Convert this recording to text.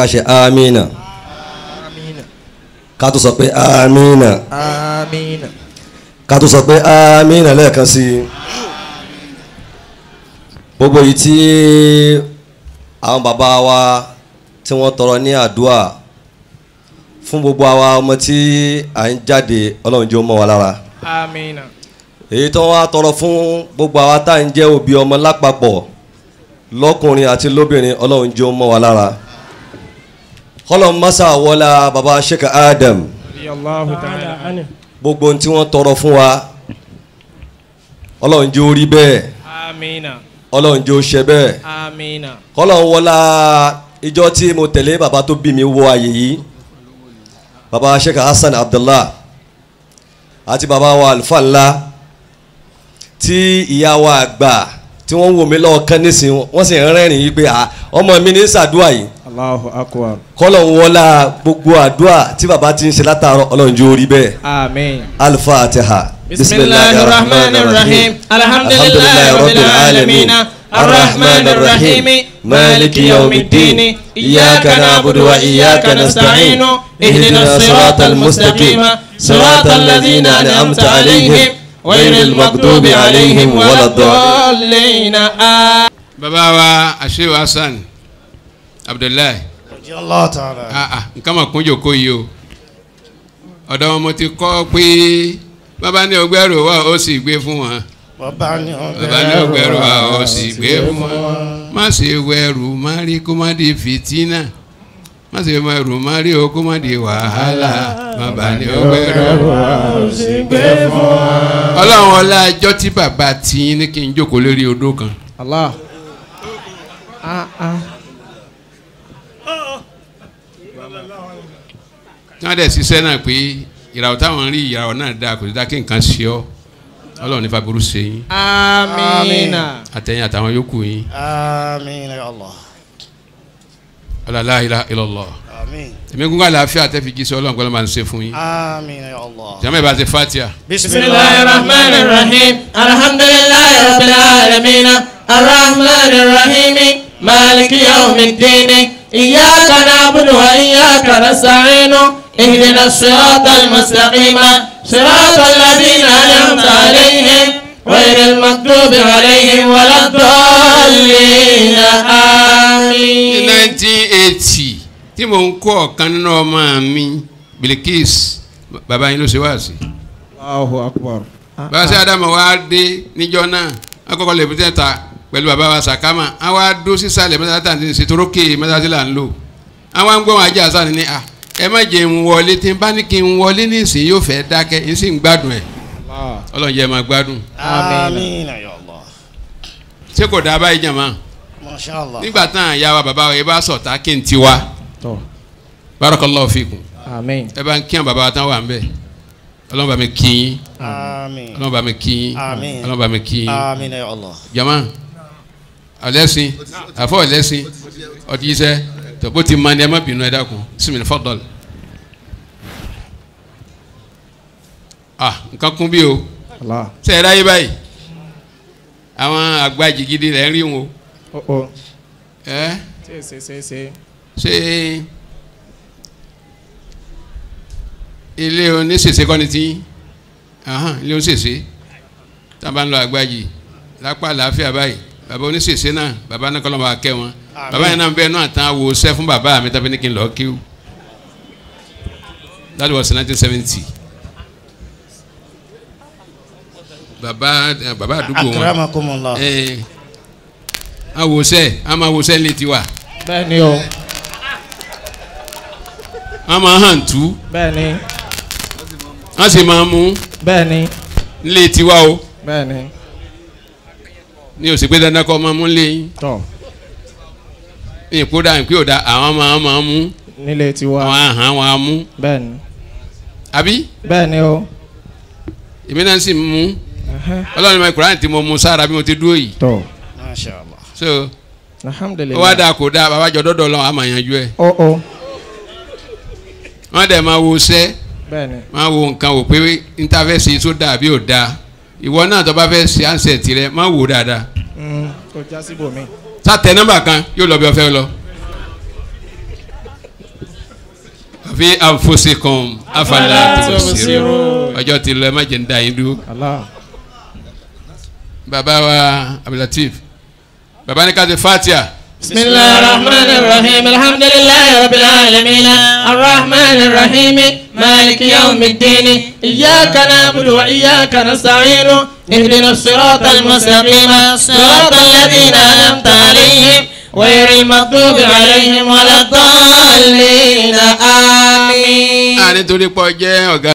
a ṣe amina ká tó sọ pé amina amina ká tó sọ pé amina lẹ́ẹ̀kan sí i gbogbo yìí tí àwọn bàbá wa tí wọ́n tọrọ ní àdúrà fún gbogbo àwa ọmọ tí à ń jáde ọlọ́run jẹ́ ó mọ́ wa lára amina èyí tó wá tọrọ fún gbogbo àwa tá à ń jẹ́ òbí ọmọ lápapọ̀ lọ́kùnrin àti lóbìnrin ọlọ́run jẹ́ ó mọ́ wa lára kọ́lọ́n mọ́sá wọlá baba sheikh adam Allahu ta'ala anhu gbogbo ohun tí wọ́n tọrọ fún wa ọlọ́run jẹ́ ó rí bẹ́ẹ̀ amina ọlọ́run jẹ́ ó ṣe bẹ́ẹ̀ amina kọ́lọ́n wọlá ìjọ tí mo tẹ̀lé baba tó bí mi wọ àyè yìí baba sheikh hasan abdullah àti baba wa alfa ńlá tí ìyá wa àgbà tí wọ́n ń wò mí lọ́ọ̀kan nísìnyí wọ́n sì ń rẹ́rìn yìí pé "Ah, ọmọ mi ní sàdúà yìí Allahu akbar kọ́lọ́n wọlá gbogbo àdúà tí baba ti ń ṣe látàárọ̀ ọlọ́run jẹ́ ó rí bẹ́ẹ̀ amin الفاتحة بسم الله الرحمن الرحيم الحمد لله رب العالمين الرحمن الرحيم مالك يوم الدين إياك نعبد وإياك نستعين اهدنا الصراط المستقيم صراط الذين أنعمت عليهم غير المغضوب عليهم ولا الضالين آمين bàbá wa àṣewò hasan abdullahi Allah ta'ala. ah ah nǹkan mà kún jòkó yìí o ọ̀dọ̀ wọn mo ti kọ́ pé bàbá ní ọgbẹ́rù wa ó sì gbé fún wọn Bàbá ni bàbá ní ọgbẹ́rù wa ó sì gbé fún wọn má ṣe wẹrù má rí kó má di fìtínà má ṣe wẹrù má rí o kó má di wàhálà bàbá ní ọgbẹ́rù wa ó sì gbé fún wọn. ọlọ́run ọlá ẹjọ́ tí bàbá tí ní kí n jókòó lórí odó kan Allah ah ah tí wọ́n dẹ̀ ṣiṣẹ́ náà pé ìràwọ̀ táwọn rí ìràwọ̀ náà dáa kò sí dáa kí nǹkan ṣe ọ́ ọlọ́run nífa burú ṣe yín amina àtẹ̀yìn àtàwọn yòókù yín Àmín ya Allah. ọlọ́lá ilá ilọ̀lọ́ Àmín. èmi gúngàn àlàáfíà tẹ́ fi jí sọ ọlọ́run kọ́ ló máa ń ṣe fún yín Àmín ya Allah. jàmọ́ ìbá ṣe fatia بسم الله الرحمن الرحيم الحمد لله رب العالمين الرحمن الرحيم مالك يوم الدين إياك نعبد وإياك نستعين اهدنا الصراط المستقيم صراط الذين أنعمت عليهم غير المغضوب عليهم ولا الضالين ní آمين nineteen eighty tí mò ń kọ́ ọ̀kan nínú ọmọ mi Bilikis bàbá yín ló ṣe wá sí الله أكبر bàbá sí Ádámù wá dé níjọ́ náà akọ́kọ́ lè fi tẹ́ta pẹ̀lú bàbá wa Sàkámà àwọn adó sísàlẹ̀ mẹ́ta tí ń ṣe torókè mẹ́ta tí là ń lò àwọn agbọ́n ajá àṣà ni à ẹ má jẹ́ ń wọlé tí n bá ní kí n wọlé nísìnyí yóò fẹ́ dákẹ́ n sì ń gbádùn ẹ̀ الله Ọlọ́run jẹ́ máa gbádùn Àmín ya Allah. ṣé kò dáa báyìí jàmá Masha Allah. nígbà tán àyà wa bàbá wa ẹ bá sọ̀tà kí n ti wá طب barakallahu fikum آمين ẹ bá ń kí àwọn bàbá wa tán wà ń bẹ̀ Ọlọ́run bá mi kí yín Àmín. Ọlọ́run bá mi kí yín Àmín. Ọlọ́run bá mi kí yín Àmín ya Allah. jama ọlẹ́sìn àfọ ọlẹ́sìn ọtí yìí sẹ́ tó bó ti ma ni ẹ má bínú ẹ dákun sísèmí fọdọ́l ah nǹkan kún bí o الله ṣe é ráyé báyìí àwọn àgbà jìgìdì rẹ̀ ń rí wọn o oh oh ẹ سي سي سي سي ṣé ilé oníṣèṣe kọ́ni tí ahan ilé oníṣèṣe tá a bá ń lọ àgbájì lápá àlàáfíà báyìí bàbá oníṣèṣe náà bàbá náà kọ́lọ́ máa kẹ́ wọn bàbá yẹn náà bẹ́ẹ̀ náà tán wo sẹ́ fún bàbá mi tàbí ní kí n lọ́ọ́ kíw that was nineteen seventy bàbá eh, bàbá àdúgbò wọn Akramakumullah. ẹ awosẹ a máa wosẹ ní tiwa bẹ́ẹ̀ni o a máa hàn tú bẹ́ẹ̀ni a sì máa mú bẹ́ẹ̀ni nílé tiwa o bẹ́ẹ̀ni ní òsì pé dandan kọ́ máa mú lé yín tọ́ ní ìkódà ìpín òdà àwọn máa máa mú nílé tiwa àwọn àhán wọn á mú bẹ́ẹ̀ni àbí bẹ́ẹ̀ni o èmi náà sì mú ẹhẹ́, ọlọ́run mi kúránì tí mo mú sára bí mo ti dúró yìí tọ́ Masha Allah. so ó wá alhamdulilayi dáa kó dáa bàbá jọ dọ́dọ̀ lọ́wọ́ a máa yanjú ẹ̀ o o wọ́n dẹ̀ máa wo sẹ́ bẹ́ẹ̀ni máa wo nǹkan wò pé níta fẹ́ ṣe tó dáa bí ò dáa ìwọ náà tó bá fẹ́ ṣe àǹsẹ̀ tirẹ̀ máa wò dáadáa Mm, kò já síbòmí sátẹ nọ́mbà kan yóò lọ bí ọfẹ lọ fi anfusikum afala Afala tubsirun tubsirun. ọjọ́ ti lọ ẹ má jẹ́ ń da yín dúró. bàbá wa abdulateef bàbá ní ká ṣe fatia. بسم الله الرحمن الرحيم الحمد لله رب العالمين الرحمن الرحيم مالك يوم الدين إياك نعبد وإياك نستعين اهدنا الصراط المستقيم صراط الذين أنعمت عليهم غير المغضوب عليهم ولا الضالين آمين a nítorí pọ̀ jẹ́ ọ̀gá